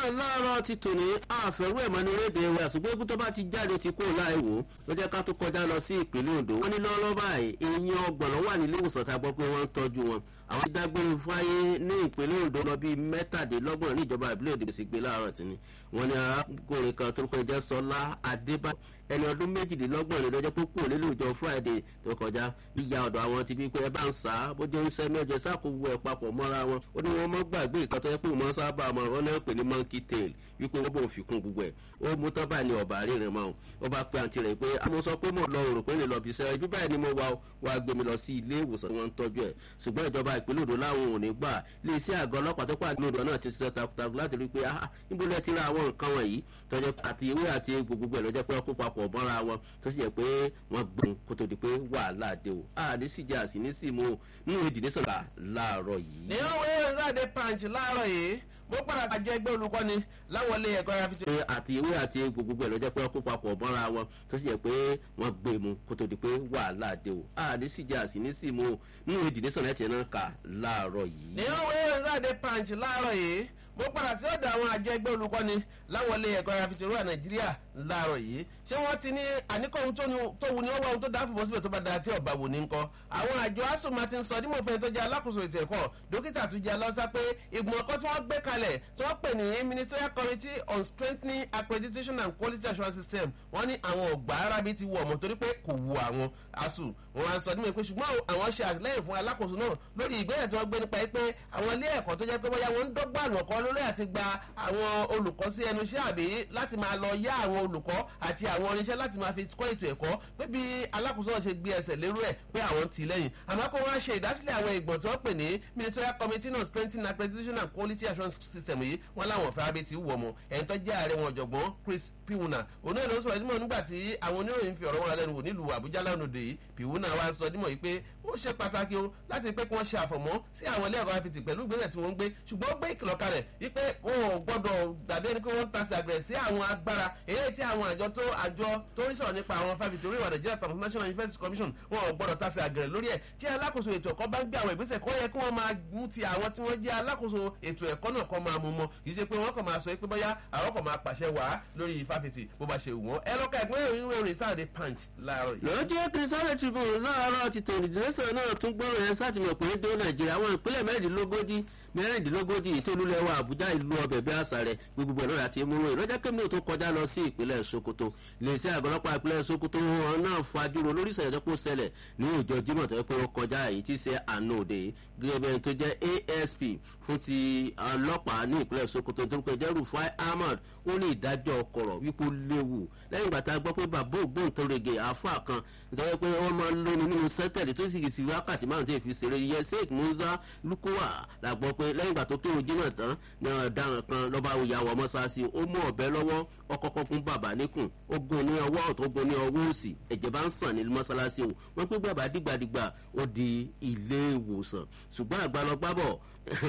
náà láàárọ̀ ti tò ní àfẹ́rú ẹ̀mọ́ ní rédè wa ṣùgbọ́n egun tó bá ti jáde ti kó láì wò ó jẹ́ ká tó kọjá lọ sí ìpínlẹ̀ Ondo wọ́n ní lọ́wọ́lọ́wọ́ báyìí èèyàn ọgbọ̀n ló wà nílé ìwòsàn tá a gbọ́ pé wọ́n ń tọ́jú wọn àwọn ti dágbére fáyé ní ìpínlẹ̀ Ondo lọ bíi mẹ́tàdínlọ́gbọ̀n ní ìjọba ìbílẹ̀ Èdè sì gbé láàárọ̀ tí ni wọ́n ní arákùnrin kan tó kọjá Sọlá Adébá ẹni ọdún méjìdínlọ́gbọ̀n ní lọ́jọ́ púpọ̀ nílùú ìjọ Friday tó kọjá yíya ọ̀dọ̀ àwọn ti bí pé ẹ bá ń sá bójú ń sẹ́ mẹ́jọ sákòwò ẹ̀ papọ̀ mọ́ra wọn ó ní wọ́n mọ́ gbàgbé ìkan tó yẹ pé wọ́n sábà mọ̀ ọ́n náà pè ní monkey tail wípé wọ́n bò fi kún gbogbo ẹ̀ ó mú tán báyìí ní ọ̀bà rírìn mọ́ ó bá pe àǹtí rẹ̀ pé àmọ́ sọ pé mo lọ òrò pé lè lọ bí iṣẹ́ ibi báyìí ni mo wá wá gbé mi lọ sí ilé ìwòsàn wọn ń tọ́jú ẹ̀ ṣùgbọ́n ìjọba ìpínlẹ̀ Ondo láwọn ò ní gbà lè sí àgọ́ ọlọ́pàá tó pàdé Ondo náà ti ṣiṣẹ́ takuntakun láti rí i pé ah níbo lẹ ti ra àwọn nǹkan wọ̀nyí tọ́jọ́ àti ewé àti egbò gbogbo ẹ̀ lọ́jọ́ pé wọ́n kó papọ̀ mọ́ra wọn tó sì jẹ́ pé wọ́n gbọ́n kó tó di pé wàhálà dé o àní sì jẹ́ àsì ní sì mú o nínú ìdílé sọ̀rọ̀ láàárọ̀ yìí. ní òwe ìrìnàdé punch láàárọ̀ yìí mo padà àjọ ẹgbẹ́ olùkọ́ni láwọn ilé ẹ̀kọ́ ara fi. àti ewé àti egbò gbogbo ẹ̀ lọ́jọ́ pé wọ́n kó papọ̀ mọ́ra wọn tó sì jẹ́ pé wọ́n gbé mu kó tó di pé wàhálà dé o àní sì jẹ́ àsì ní sì mú o nínú ìdílé sọ̀rọ̀ ẹ̀ tiẹ̀ náà kà láàárọ̀ yìí. ní òwe ìrìnàdé punch láàárọ̀ yìí mo padà sí ọ̀dọ̀ àwọn àjọ ẹgbẹ́ olùkọ́ni láwọn ilé ẹ̀kọ́ afitìrúwà nàìjíríà láàárọ̀ yìí ṣé wọ́n ti ní àníkọ́ ohun tó wù ní ọwọ́ ohun tó dáàbò bọ́ síbẹ̀ tó bá dáa tí ọ̀bà wò ní nǹkan àwọn àjọ asùn máa ti ń sọ dímọ̀ fẹ́ tó jẹ́ alákòóso ètò ẹ̀kọ́ dókítà tó jẹ́ alọ́sá pé ìgbìmọ̀ ọkọ̀ tí wọ́n gbé kalẹ̀ tí wọ́n pè ní ministerial committee on strengthening accreditation and quality assurance system wọ́n ní àwọn ọ̀gbà arábí ti wọ̀ ọ̀mọ̀ torí pé kò wu àwọn asùn wọn á sọ dímọ̀ pé ṣùgbọ́n àwọn ṣe àtìlẹ́yìn fún alákòóso náà lórí ìgbésẹ̀ tí wọ́n gbé nípa pé àwọn ilé ẹ̀kọ́ tó jẹ́ pé bóyá wọ́n ń dọ́gba àlọ́kọ́ lórí àti gba àwọn olùkọ́ sí ẹnu iṣẹ́ àbí láti máa lọ yá àwọn olùkọ́ àti àwọn irinṣẹ́ láti máa fi kọ́ ètò ẹ̀kọ́ pé bí alákòóso náà ṣe gbé ẹsẹ̀ lérú ẹ̀ pé àwọn ti lẹ́yìn àmọ́ kó wọ́n á ṣe ìdásílẹ̀ àwọn ìgbọ̀n tí wọ́n pè ní ministerial committee on strengthening accreditation and quality assurance system yìí wọ́n láwọn fẹ́ abẹ́ ti wù ọmọ ẹ̀ń tó jẹ́ ààrẹ wọn ọ̀jọ̀gbọ́n Chris Piwuna òun náà ló sọ̀rọ̀ dímọ̀ nígbà tí àwọn oníròyìn fi ọ̀rọ̀ wọn lẹ́nu wò nílùú Àbújá lánàá òde yìí Piwuna wá sọ dímọ̀ yìí pé ó ṣe pàtàkì o láti pé kí wọ́n ṣe àfọ̀mọ́ sí àwọn ilé ẹ̀kọ́ afitì pẹ̀lú ìgbésẹ̀ tí wọ́n ń gbé ṣùgbọ́n ó gbé ìkìlọ̀ kalẹ̀ wípé wọn ò gbọ́dọ̀ dàbí ẹni pé wọ́n ń tasẹ̀ àgbẹ̀ sí àwọn agbára èyí tí àwọn àjọ tó àjọ tó ń sọ̀rọ̀ nípa àwọn fáfitì orí ìwà Nàìjíríà Transnational University Commission wọn ò gbọ́dọ̀ tasẹ̀ àgbẹ̀ lórí ẹ̀ tí alákòóso ètò ẹ̀kọ́ bá ń gbé àwọn ìgbésẹ̀ kọ́ yẹ kí wọ́n máa mú ti àwọn tí wọ́n jẹ́ alákòóso ètò ẹ̀kọ́ náà kọ́ máa mú mọ́ kì í ṣe pé wọ́n kàn máa sọ pé bóyá àwọn kàn máa pàṣẹ wàá lórí fáfitì bó bá ṣe wù wọ́n ẹ lọ́ka ẹ̀gbọ́n ìròyìn ìròyìn sáàdé punch láàárọ̀ yìí. lọ́jọ́ kìrìsìtánì tribune láàárọ̀ ti tòun ìdílẹ́sẹ̀ náà tún gbọ́rọ̀ yẹn sátìmọ̀ pé dé nàìjíríà àwọn ìpínlẹ̀ mẹ́rìndínlógójì mẹ́rìndínlógójì ìtòlúlẹ̀ wa àbújá ìlú ọbẹ̀ bí àṣà rẹ̀ gbogbo ẹ̀rọ àti múrò ìrọ́jà kémi tó kọjá lọ sí ìpínlẹ̀ sokoto iléeṣẹ́ àgọ́lọ́pàá ìpínlẹ̀ sokoto wọn náà fajúro lórí ìṣẹ̀lẹ̀ tó kó ṣẹlẹ̀ ní ọjọ́ jímọ̀ tó yẹ pé ó kọjá èyí tí ṣe àná òde gẹ́gẹ́ bẹ́ẹ̀ tó jẹ́ asp fún ti ọlọ́pàá ní ìpínlẹ̀ sokoto tó ń pè jẹ́ rufai ahmad ó ní ìdájọ́ ọkọ̀rọ̀ wípé ó léwu lẹ́yìn ìgbà tá a gbọ́ pé bàbá ògbóǹtarìgì àáfà kan nítorí pé wọ́n máa ń lóni nínú sẹ́tẹ̀lì tó sì sì wákàtí márùn tí èfi ṣeré yẹ sheikh musa lukuwa la gbọ́ pé lẹ́yìn ìgbà tó kírun jímọ̀ tán ní ọ̀daràn kan lọ́ba ìyàwó mọ́sáàsì ó mú ọ̀bẹ lọ́wọ́ ọkọ̀ọ̀kan fún bàbá níkùn ó gun ní ọwọ́ ọ̀tún ó gun ní ọwọ́ òsì ẹ̀jẹ̀ bá ń sàn ní mọ́sálásí o wọ́n pé bàbá dìgbàdìgbà ó di ilé ìwòsàn ṣùgbọ́n àgbàlọ́gbàbọ̀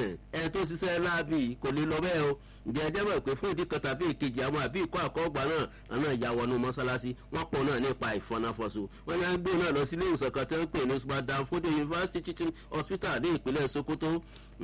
ẹ tó ṣiṣẹ́ láàbì kò lè lọ bẹ́ẹ̀ o ǹjẹ́ ẹ jẹ́mọ̀ pé fún ìdí kan tàbí èkejì àwọn àbí ìkọ́ àkọ́gbà náà àná ìyá wọnú mọ́sálásí wọ́n pọ̀ náà nípa ìfọnáfọ́sọ wọ́n yá ń gbé náà lọ sí ilé ìwòsàn kan tẹ́ ń pè ní subadan fúdé university teaching hospital ní ìpínlẹ̀ sokoto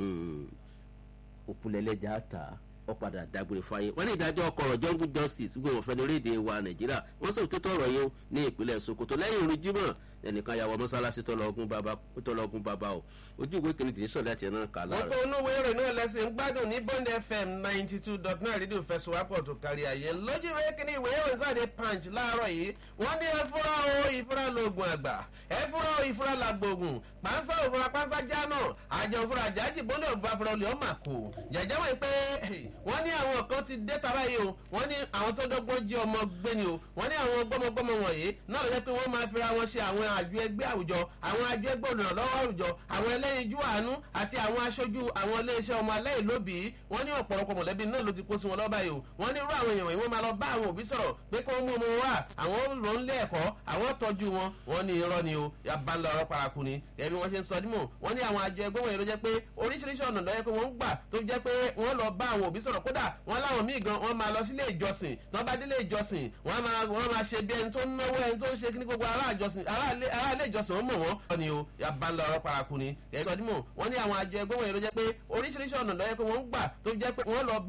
òkúlẹ̀lẹ́jà ta ó padà dágbére fáyé wọ́n ní ìdájọ́ ọkọ̀rọ̀ jungle justice gbogbo ìfẹ́ lórílẹ̀‐èdè wa nàìjíríà wọ́n sọ òtítọ́ ọ̀rọ̀ yìí ní ìpínlẹ̀ sokoto lẹ́yìn ìrun jímọ̀ ẹnìkan yàwọ̀ mọ́sálásí tọ́lọ́gún bàbá o ojú ìwé kìíní kìíní sọ̀rọ̀ láti ẹ̀ náà kà lára. wọ́n tó inú wéèrè náà lẹ́sìn ń gbádùn ní bond fm ninety two dot nine rédíò fẹsùwápọ̀ tó kárí ayé lójú ìwé kìíní ìwé ìròyìn sáde punch láàárọ̀ yìí wọ́n ní ẹfúra o ìfúra lóògùn àgbà ẹfúra o ìfúra làgbògùn pàǹsá òfúra pàǹsá jáná àjọ òfúra àjájì bọ́lẹ̀ òfúra fúra olè ọmọ àkó jẹjẹ wọ́n pé wọ́n ní àwọn kan ti dé tara yìí o wọ́n ní àwọn tó dọ́gbọ́n jí ọmọ gbé ni o wọ́n ní àwọn gbọ́mọgbọ́mọ wọ̀nyí náà ló jẹ́ pé wọ́n máa fira wọn ṣe àwọn àjọ ẹgbẹ́ àwùjọ àwọn àjọ ẹgbẹ́ olùrànlọ́wọ́ àwùjọ àwọn ẹlẹ́yinjú àánú àti àwọn aṣojú àwọn iléeṣẹ́ ọmọ aláìlóbìí wọ́n ní ọ̀pọ̀lọpọ̀ mọ̀lẹ́bí náà ló ti kó sí wọn lọ́ba yìí o wọ́n ní irú àwọn èèyàn wọ̀nyí wọ́n máa lọ bá àwọn òbí sọ̀rọ̀ pé kí wọ́n mú ọmọ wa àwọn ló ń lé ẹ̀kọ́ àwọn tọ́jú wọn wọ́n ní irọ́ ni o yabalẹ̀ ọ̀rọ̀ paraku ni ẹbí wọ́n ṣe ń sọ dímọ̀ wọ́n ní àwọn àjọ ẹgbẹ́ wọ̀nyí ló jẹ́ pé oríṣiríṣi ọ̀nà lọ́yẹ́ pé wọ́n ń gbà tó jẹ́ pé wọ́n lọ bá àwọn òbí sọ̀rọ̀ kódà wọ́n láwọn míì gan wọ́n máa lọ sílé ìjọsìn tí wọ́n bá délé ìjọsìn wọ́n máa wọ́n máa ṣe bí ẹni tó ń náwó ẹni tó ń ṣe kíní gbogbo ará ilé ìjọsìn wọ́n mọ̀ wọ́n. wọ́n ní o yabalẹ̀ ọ̀rọ̀ paraku ni ẹ̀sọ́ dímọ̀ wọ́n ní àwọn àjọ ẹgbẹ́ wọ̀nyí ló jẹ́ pé oríṣiríṣi ọ̀nà lọ́yẹ́ pé wọ́n ń gbà tó jẹ́ pé wọ́n lọ bá